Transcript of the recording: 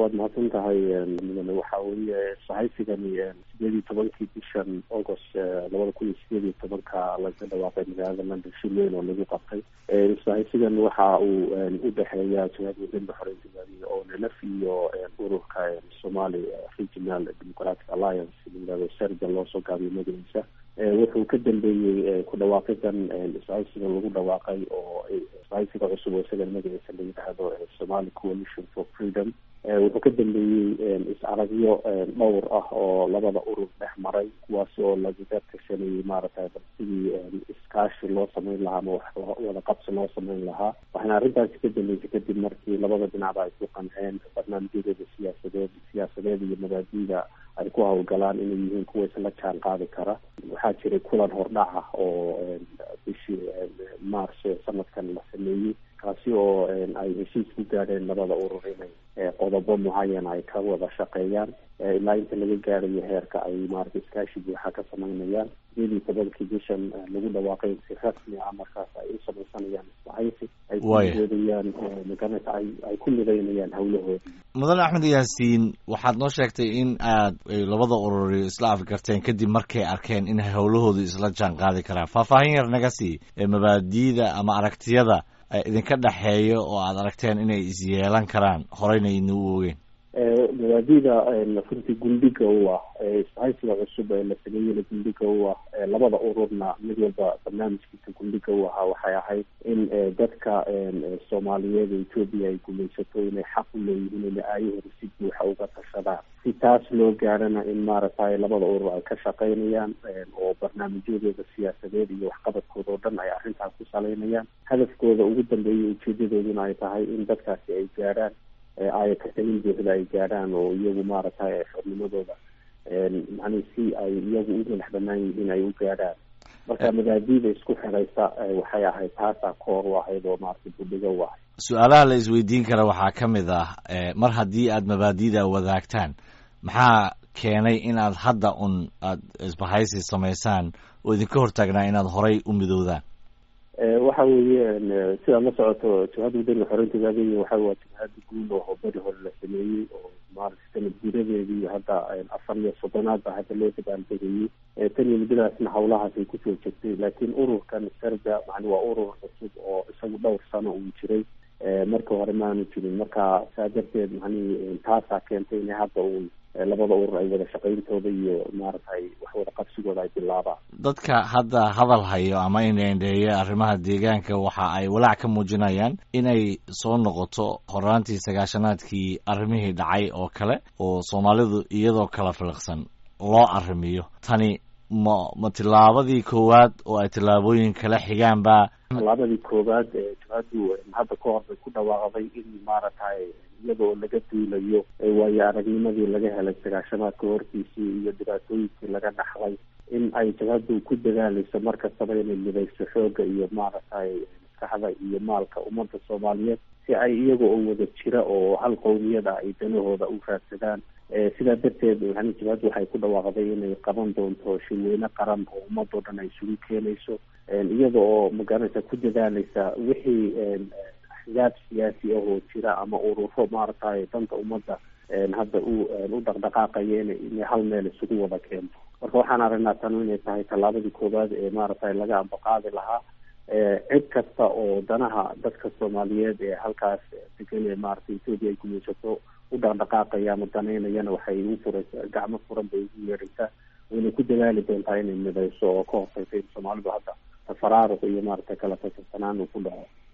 waad mahadsan tahay mudane waxa weeye sahaysigani sideed iyo tobankii bishan august labada kun iyo sideed iyo tobanka laga dhawaaqay magaalada london shil weyn oo lagu qabtay sahaysigan waxa uu udhexeeya jihad wadanda xoreynta gaadiga oo nlf iyo ururka somali regional democratic alliance layirahdo serga loosoo gaabiyo magaciisa wuxuu ka dambeeyey ku dhawaaqidan isahaysiga lagu dhawaaqay oo isahaysiga cusub oo isagana magaciisa la yidhaahdo somali coalition for freedom wuxuu ka dambeeyey is-aragyo dhowr ah oo labada urur dhex maray kuwaasi oo lagaga tashanayay maaragtay sidii iskaashi loo sameyn lahaa ama wax wada qabsi loo sameyn lahaa waxaana arrintaasi ka dambeysay kadib markii labada dhinacba ay ku qanceen barnaamijyadooda siyaasadeed siyaasadeed iyo mabaadiida ay ku hawlgalaan inay yihiin kuwa isla jaan qaadi kara waxaa jiray kulan hordhac ah oo bishii march sanadkan la sameeyey kaasi oo ay heshiis ku gaadheen labada urur inay qodobo mucayan ay ka wada shaqeeyaan ilaa inta laga gaarayo heerka ay maarata iskaashi buuxa ka sameynayaan sideed iyo tobankii bishan lagu dhawaaqay si rasmi ah markaas ay u samaysanayaan isbahaysi ay kuoodayaan maganata ay ay ku midaynayaan hawlahooda mudane axmed yaasiin waxaad noo sheegtay in aad labada ururi isla afgarteen kadib markay arkeen in howlahoodu isla jaan qaadi karaan faahfaahin yar naga sii mabaadiida ama aragtiyada idinka dhexeeyo oo aad aragteen inay isyeelan karaan horeyna idina u ogeen mabaadida runtii gundhiga u ah isbahaysiga cusub ee la sameeyeyna gundhiga u ah labada ururna mid walba barnaamijkiisa gundhiga u ahaa waxay ahayd in dadka soomaaliyeed ee etoobiya ay gumaysato inay xaq u leeyihiin inay aayahooda si buuxa uga tashadaan si taas loo gaarana in maaragtay labada urur ay ka shaqeynayaan oo barnaamijyadooda siyaasadeed iyo waxqabadkooda oo dhan ay arrintaas ku saleynayaan hadafkooda ugu dambeeya ujeedadooduna ay tahay in dadkaasi ay gaarhaan ay katalin buuxda ay gaadhaan oo iyagu maaragtay xornimadooda macnii si ay iyagu u madax banaan yihiin ay u gaadhaan marka mabaadiida isku xiraysa waxay ahayd taasaa koor u ahayd oo maaragtay budhiga u ahayd su-aalaha la isweydiin kara waxaa ka mid ah mar haddii aad mabaadiida wadaagtaan maxaa keenay in aad hadda un aad isbahaysi samaysaan oo idinka hortaagnaa inaad horay u midoodaan waxa weeye sidaad la socoto jihada wadaniga xoreynta gaadiga waxa waa jihada guud oo beri hore la sameeyey oo maarata sanad guuradeedii hadda afar iyo soddonaad ba hadda loo dabaaldegayey tan iyo muddadaasna hawlahaas ay kusoo jirtay laakiin ururkan serga macni waa urur cusub oo isagu dhowr sano uu jiray marka hore maanu jirin marka saa darteed macnihi taasaa keentay inay hadda uun labada urur ay wada shaqayntooda iyo maaragtay wax wada qabsigooda ay bilaabaan dadka hadda hadal hayo ama indheendheeya arrimaha deegaanka waxa ay walaac ka muujinayaan inay soo noqoto horaantii sagaashanaadkii arrimihii dhacay oo kale oo soomaalidu iyadoo kala filiqsan loo arrimiyo tani ma ma tillaabadii koowaad oo ay tillaabooyin kala xigaan ba tallaabadii koowaad ee jihadu hadda ka hor bay ku dhawaaqday in maaragtay iyadoo laga duulayo waayo aragnimadii laga helay sagaashamaadka hortiisii iyo dhibaatooyinkii laga dhaxlay in ay jabhadu ku dadaalayso mar kastaba inay midayso xooga iyo maaragtay maskaxda iyo maalka ummadda soomaaliyeed si ay iyaga oo wada jira oo hal qowmiyada ay danahooda u raadsadaan sidaa darteed yani jabhaddu waxay ku dhawaaqday inay qaban doonto shirweyne qaran oo ummadoo dhan ay isugu keenayso iyada oo magaranaysa ku dadaalaysa wixii axzaab siyaasi ah oo jira ama ururo maaragtay danta ummadda hadda u u dhaqdhaqaaqaya ina inay hal meel isugu wada keento marka waxaan aragnaa tanu inay tahay tallaabadii koowaad ee maaragtay laga ambaqaadi lahaa cid kasta oo danaha dadka soomaaliyeed ee halkaas degan ee maaragtay etoobiya ay gumaysato u dhaqdhaqaaqaya ama danaynayana waxay u furaysa gacmo furan bay ugu yeeraysaa wayna ku dadaali doontaa inay midayso oo ka hortaysa in soomaalidu hadda tafaraaruq iyo maaragtay kala tasarsanaan uu ku dhaco